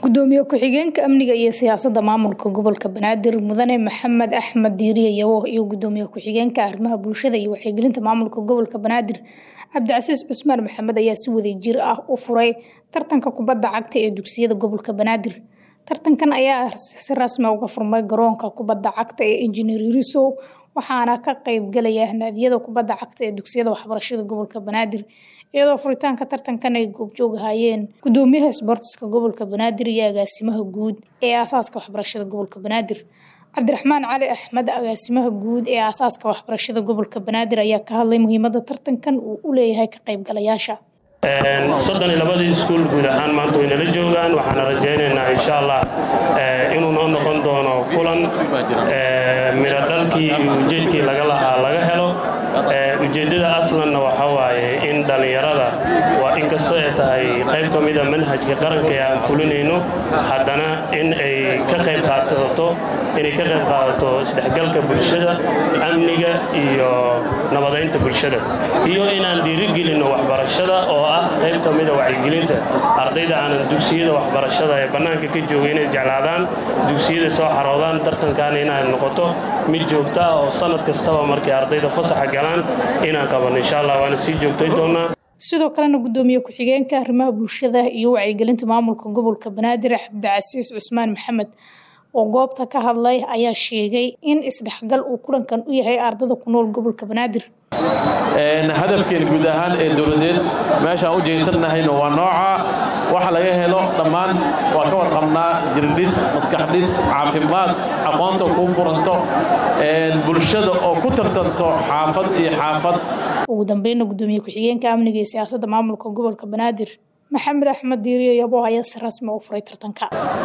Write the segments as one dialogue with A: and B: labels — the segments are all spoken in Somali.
A: gudoomiye ku-xigeenka amniga iyo siyaasadda maamulka gobolka banaadir mudane maxamed axmed diiriye yawo iyo gudoomiye ku-xigeenka arrimaha bulshada iyo wacyigelinta maamulka gobolka banaadir cabdicasiis cusmaan maxamed ayaa si wadajir ah u furay tartanka kubadda cagta ee dugsiyada gobolka banaadir tartankan ayaa si rasmi uga furmay garoonka kubadda cagta ee injineer yurisow waxaana ka qeybgalaya naadiyada kubadda cagta ee dugsiyada waxbarashada gobolka banaadir iyadoo furitaanka tartankan ay goobjoog ahaayeen gudoomiyaha isboortiska gobolka banaadir iyo agaasimaha guud ee aasaaska waxbarashada gobolka banaadir cabdiraxmaan cali axmed agaasimaha guud ee aasaaska waxbarashada gobolka banaadir ayaa ka hadlay muhiimada tartankan uu u leeyahay ka qaybgalayaasha
B: soddon iyo labadii iskuul guud ahaan maanta way nala joogaan waxaana rajaynaynaa insha allah inuu noo noqon doono kulan midho dhalkii iyo ujeedkii laga lahaa laga helo ujeeddada aslanna waxaa waaye in dhallinyarada waa inkastoo ay tahay qayb ka mida manhajka qaranka ee aan fulinayno haddana in ay ka qayb qaadato inay ka qayb qaadato isdhexgalka bulshada amniga iyo nabadaynta bulshada iyo inaan dhiirigelinno waxbarashada oo ah qayb ka mida wacyigelinta ardayda aanan dugsiyada waxbarashada ee bannaanka ka jooga inay jeclaadaan dugsiyada soo xaroodaan tartankaana inay noqoto mid joogta ah oo sanad kastaba markay ardayda fasaxa galaan inaan qabanno insha allah waana sii joogtay doonaa
A: sidoo kalena gudoomiye ku-xigeenka arrimaha bulshada iyo wacyigelinta maamulka gobolka banaadir cabdicasiis cusmaan maxamed oo goobta ka hadlay ayaa sheegay in isdhexgal uu kulankan u yahay ardada ku nool gobolka banaadir
C: hadafkeen guud ahaan ee dowladeed meeshaan u jeysannahayna waa nooca waxa laga helo dhammaan waa ka warqabnaa jirdhis maskaxdhis caafimaad aqoonta kuu furanto bulshada oo ku tartanto xaafad iyo xaafad
A: ugu dambeyna gudoomiye ku-xigeenka amniga iyo siyaasadda maamulka gobolka banaadir maxamed axmed diiriyo yabo ayaa si rasmi u furay tartanka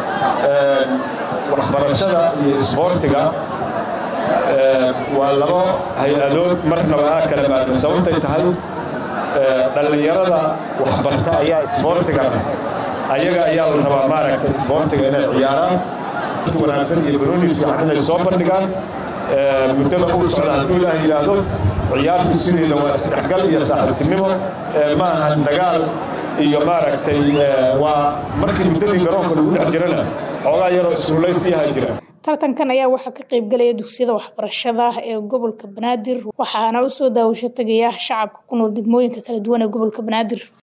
D: waxbarashada iyo isboortiga waa labo hay-adood marnaba aa kala maadno sababtay tahay dhallinyarada waxbarta ayaa isboortigana ayaga ayaa la rabaa maaragta isboortiga inay ciyaaraan wanaagsan iyo barooni fiican inay soo bandhigaan muddada uu socda hadduu ilaah yidhaahdo ciyaartu sideeda waa isdhexgal iyo saaxiibtinimo ma aha dagaal iyo maaragtay waa markii muddadii garoonka lagu dhex jirana xoogaa yaroo isruulaysiyaha jira
A: tartankan ayaa waxaa ka qaybgalaya dugsiyada waxbarashada ee gobolka banaadir waxaana usoo daawasho tegaya shacabka ku nool degmooyinka kala duwan ee gobolka banaadir